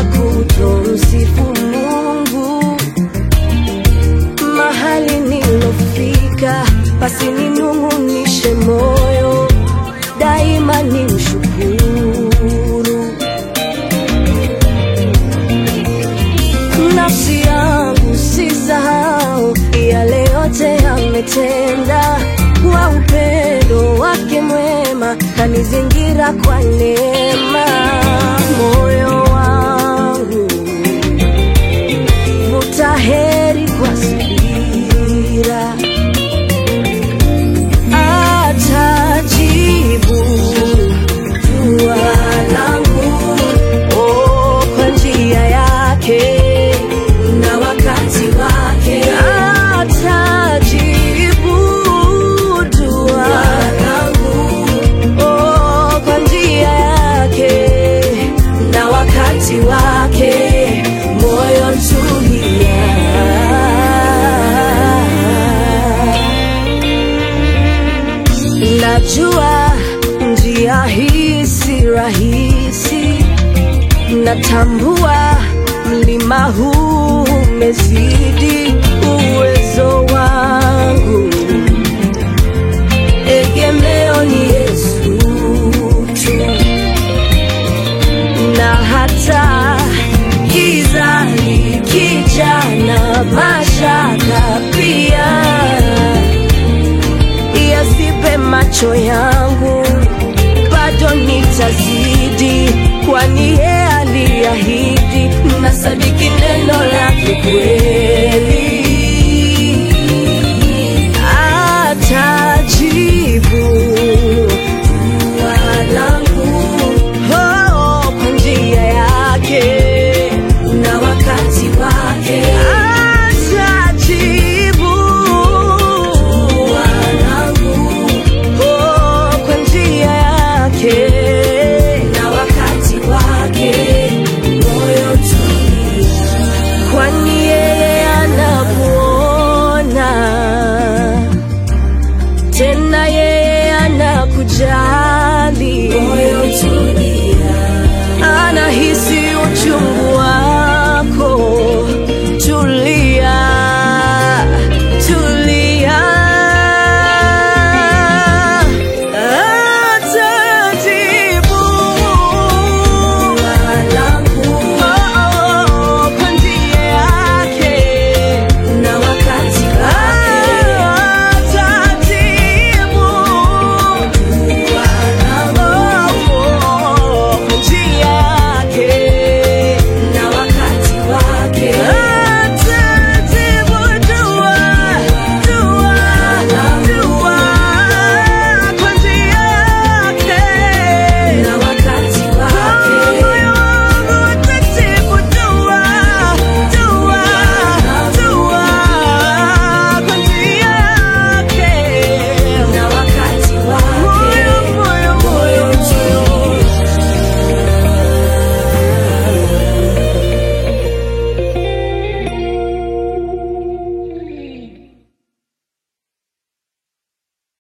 ya kutomsifu Mungu mahali nilofika, basi ninung'unishe moyo daima, ni mshukuru nafsi yangu, sisahau yale yote yametenda, kwa upendo wake mwema kanizingira kwa neema. Moyo wangu vuta heri kwa subira, atajibu dua langu oh, kwa njia yake na wakati wake, atajibu dua langu oh, kwa njia yake na wakati wake, moyo tulia. Najua njia hii si rahisi, natambua mlima huu umezidi uwezo wangu, egemeo ni Yesu tu, na hata giza likija na mashaka pia yasipe macho yangu, bado nitazidi, kwani yeye aliahidi, na sadiki neno lake kweli.